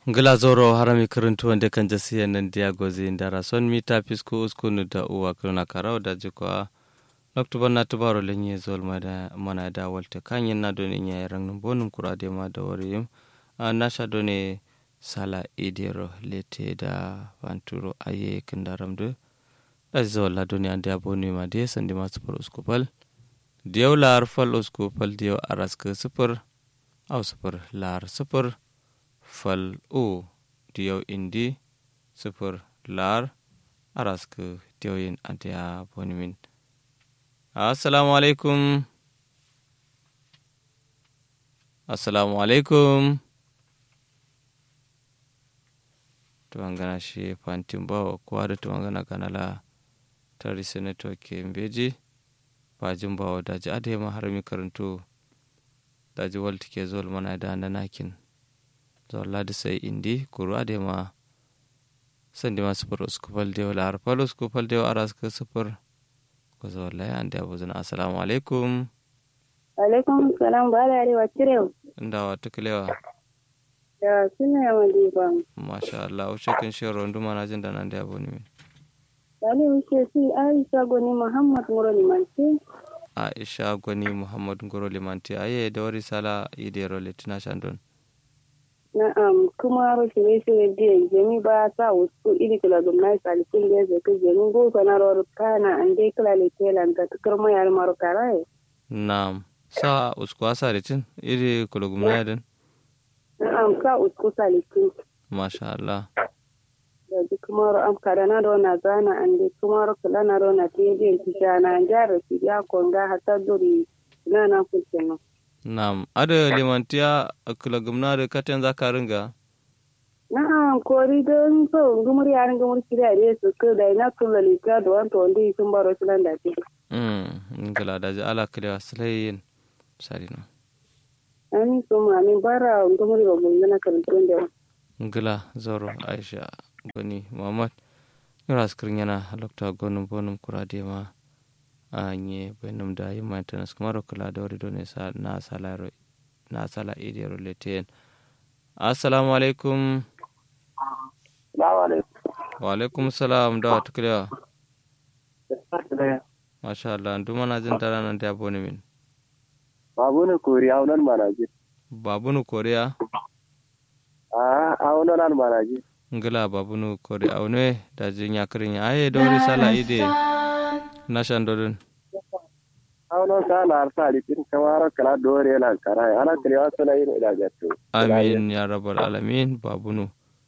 ngila zoro harami kiruntu wande kan jasiya nan dia gozi ndara son mita pisku uskunu da uwa kiruna karau da jikwa noktuba na tubaro lenye zol mada mana da walta kanyen na doni nya rang bonum kurade ma da wariyim nasha doni sala idero lete da vanturo aye kindaram de da zol la doni ande aboni ma de sandi ma super uskupal diyaw lar fal uskupal diyaw araska super au super lar super fal u diyaw indi super lar araska diyaw yin ante aboni min assalamu alaikum assalamu alaikum tuwangana shi fantin bawa kowa da tuwangana kanala tari senator ke mbeji bajin bawa daji adema har mi karanto daji walti ke zol mana da na nakin zol ladi sai indi kuru adema sandi ma sufur uskupal dewa la harfal uskupal dewa aras ka sufur ko zol la ande abuzuna assalamu alaikum alaikum salam ba da arewa cirewa ndawa tukulewa da suna yawan diba masha Allah wuce kin shi rondu mana jin da nan da yabo ne Sani wuce si Aisha Goni Muhammad Ngoro Limanti. Aisha Goni Muhammad Ngoro Limanti aye da wari sala ide role tina shandon. Na'am kuma ro shirye shirye diyan jami ba sa wasu iri kula gumnati salikin da zai kai jami go kana ro kana an dai kula le telan ka tukar mai al maro karaye. Na'am sa usku asa ritin iri kula gumnati din. Na'am sa usku salikin. Masha Allah. da kumaro am kadana do na zana ande kumaro kula na do na tiye kishana njaro sidia konga hata duri na na kucheno Na'am, ada limantiya kula gumna da katen zaka ringa. na'am kori don so ngumur ya ringa mur kira re su ko da ina kula lika do an to ndi sun baro sulan da ti Mm, ngala da ji ala kalewa sulayin sarina. ani so ma ni bara ngumur ba mun na kan tun da Ngala zoro Aisha Goni Muhammad. Yara skirin yana lokta gonum bonum kurade ma anye benum da yi maintenance kuma kula da wari dole sa na sala na sala idiyar leten. Assalamu alaikum. Salamu alaikum. Wa alaikum salam da wata kulewa. Masha Allah, duma na jin tara nan da yabo ne min. Babu ne koriya aunan manaji. Babunu Koriya. Ah, aunan an manaji. ngila babunu kori aune da jin ya kirin ya aye dori sala ide na shandodun Aunan sa na arsa litin kamar kala dore lan kara ana kalewa suna yin ila gatto. amin ya rabbal alamin babunu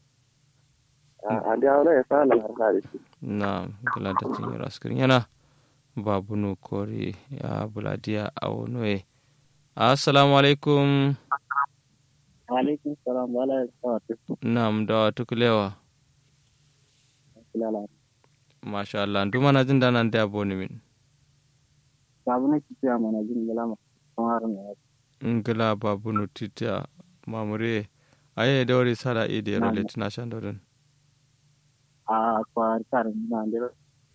Ah, andi aunan ya sa na arsa litin. na ngila da jin ya raskirin yana babunu kori ya buladiya aune assalamu alaikum Alaikum salam wala sawatu. nam da tukulewa Lala. masha Allah duma na jin da nan da yabo ne min Babu ne kike ya manajin galama. Kamar ne. ngila babunu tita mamure aye dori sala ide Na'am. rolet na shandodun Ah, kwa karin na ndero.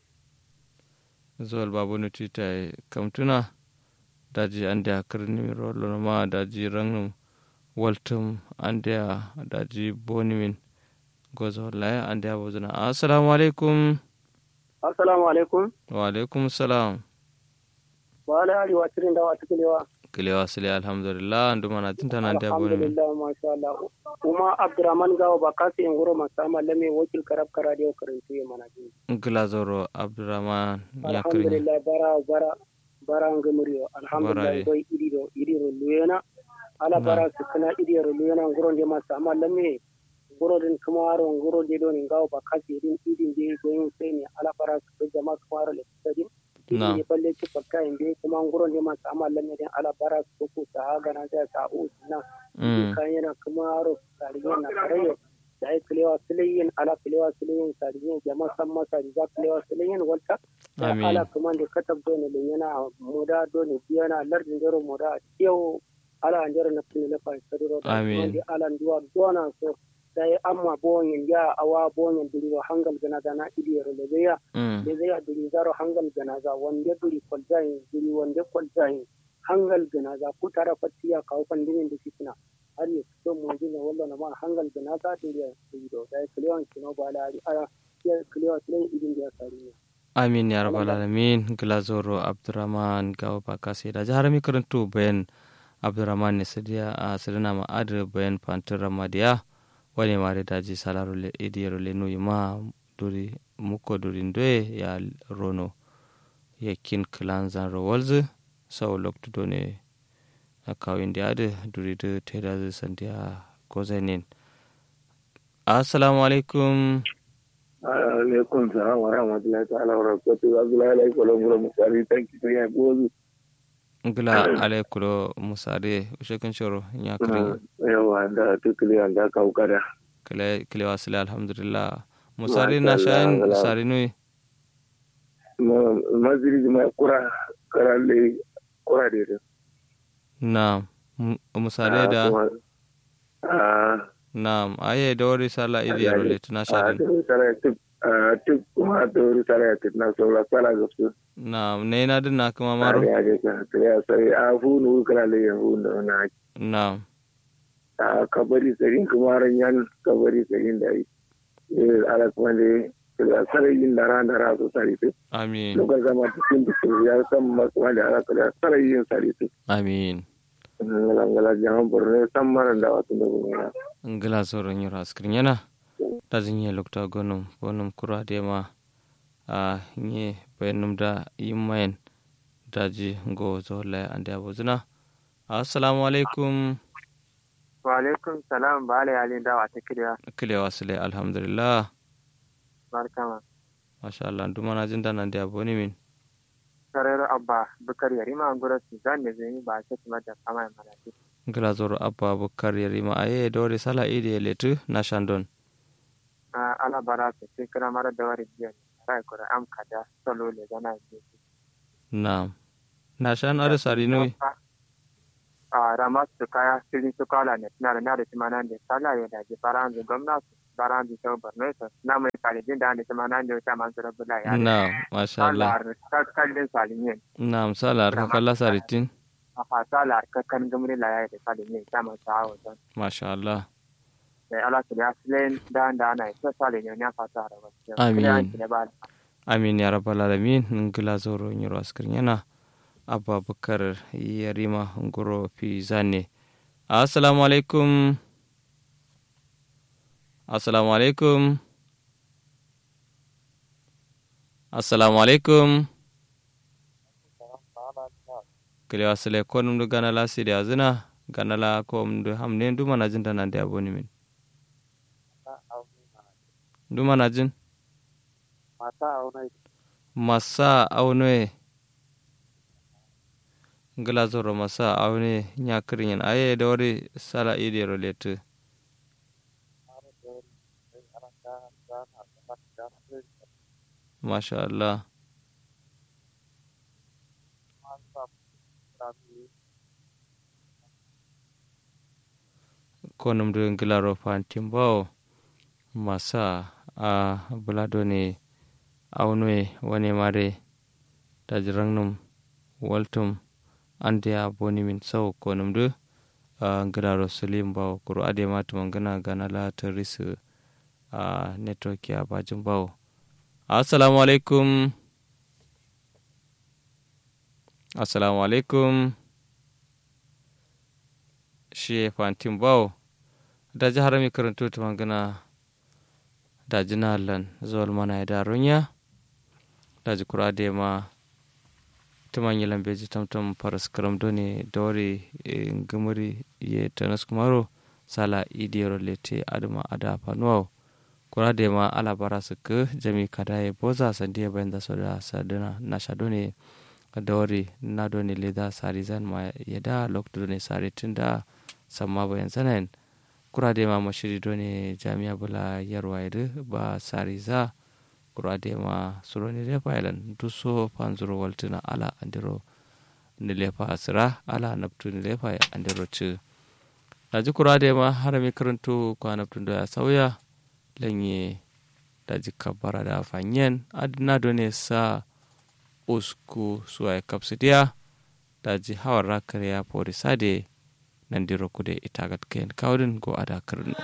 zuwal babu no tita kamtuna daji ande a kirni rolo ma daji rangnum waltum ande a daji boni min gozo laya ande a bozuna assalamu alaikum Assalamu alaikum. wa alaikum salam Wala ali watirin da wata kalewa. kilewa sile alhamdulillah nduma na tinta na ande a boni min Alhamdulillah masha Allah. Kuma Abdurrahman Gawo ba kasi in guro masama lame wakil karab karadiyo karantu ya manajin. ngila zoro abdurrahman ya kirni alhamdulillah bara bara bara ngamuriyo Bara alhamdulillah ye. koy idido idiro luyena ala Na. bara sukana idiro luyena ngoro de masa amma lamme ngoro den kamaro ngoro de don ngaw ba kasi din idin de goyin sene ala bara su jama kamaro le sadin Na. idin balle ci fakka inde kuma ngoro de masa amma lamme den ala bara su ko ta ga na da ta u na Mm. kan yana kamaro tarihin na karayo da ai kilewa silayin ala kilewa silayin tarihin jama san masa da kilewa silayin walta Amin. ala kuma da katab dole da yana moda dole yana lardin jero moda yau ala an jero na fini na fa sadiro da Amin. kuma da ala duwa dona so sai amma bonyin ya awa bonyin duri hangal gana da na idiyar da zai Mm. da zai duri zaro hangal gana za wanda duri kwalzayin duri wanda kwalzayin hangal gana za ku tara fatiya kawo pandinin da fitina har ya fito mu jin wallo na ma hangal da na ta da do da kliyon kino ba la ara ya kliyon tlen idin da sari amin ya rabbal alamin glazoro abdurrahman gawa bakasi da jihar mi karantu bayan abdurrahman ne sadiya a sadana ma adar bayan fantin ramadiya wani mare daji salaro le idiyaro le nuyi ma duri muko duri ndoye ya rono yakin kilan zan rawalzu sau loktu done a kawin da adu duri da teda zai sandiya gozainin assalamu alaikum alaikum salam wa rahmatullahi ta'ala wa barakatuh abdullahi alaihi wa sallam musari tanki to ya gozu ngila alaikulo musare ushekin shoro ya kiri yawa da tukuli da kaukada kile kile wasile alhamdulillah musare na shayin musare nui maziri ma kura karalle kura de na musare da na aye da wari sala idi yaro le tuna shadin tuk kuma da wuri sala ya tuna saura sala ga su na ne na din na kuma maro ya ga ka ya sai a fu nu karalle ya fu da na na a kabari sarin kuma ran yan kabari sarin da yi ala kuma da da sarayin da ran da ra su sari su amin lokacin zama cikin da ya san kuma da ala kuma sarayin sari su amin ngala jangan borne sammaran da wasu da gumina ngila soron yoro askrin yana da zinye lokta gonum bonum kura de ma a nye bayanum da yimmayen daji go zola ande abuzuna assalamu alaikum wa alaikum salam ba ala yalin dawa ta kiriya kile wasile alhamdulillah barkama masha Allah duma na jin dana da aboni min sarero abba bukar yari ma gura su zan da zai ba ta kuma da kama ya mana ce ngila zoro abba bukar yarima aye dore sala ide letu na shandon a ala bara su sai kira mara da wari biyan rai kura am kada salo le gana ce na na shan are sari nui a rama su kaya siri su kala ne na da na da timana da sala ya da ji faranzu gwamnati faranzu sau barno ta na mai kalidin da da timana da ta man su rabu la ya na masha Allah kallin salinyen na misala har kala saritin a fasala kakkan gamri la ya da salinyen ta man sa hawa don masha Allah da ala su ya silen da da ana isa salinyen ya fata da wasu Amin. amin ya rabbal alamin ngila zoro nyiro askrin yana abba bukar yarima ngoro fi zane assalamu alaikum assalamu alaikum assalamu alaikum kile wasile ko num du ganala sidi azina ganala ko um du hamne du mana jin tan ande aboni min du mana jin mata auna masa aune ngila zoro masa aune nyakrin aye dori sala idero letu masha Allah konum du ngila ro fantimbo masa a bulado ne aunwe wani mare tajrangnum waltum ande a boni min sau konum du a ngilaro sulim baw kuro ade matuma ngana gana la terisu a network ya bajum baw assalamu alaikum assalamu alaikum shi fantin baw da jihar mi karanto tuma ngana da jinalan zuwal mana da runya da jikura da ma tuman yi lambeji tamtam faras karam doni dori ngumuri ye tanas kumaro sala idiyaro lete adama ada panuwa kura da ma ala bara su ka jami kada ya boza sandiya bayan da su da sadana na shadone dori na doni leda sari zan ma yada lokto doni sari tun da samma bayan sanayin kurade ma mashiri doni jami'a bula yarwa yadu ba sari za kurade ma suroni lefa yalan duso panzuro waltuna ala andiro ni lefa asira ala naptu ni lefa andiro ci daji kurade ma harami karantu kwa naptu da ya sauya lanye daji kabara da fanyen adina doni sa usku suwa kapsidiya daji hawar rakar ya porisade nan diro kude itagat ken kawdin go ada kirno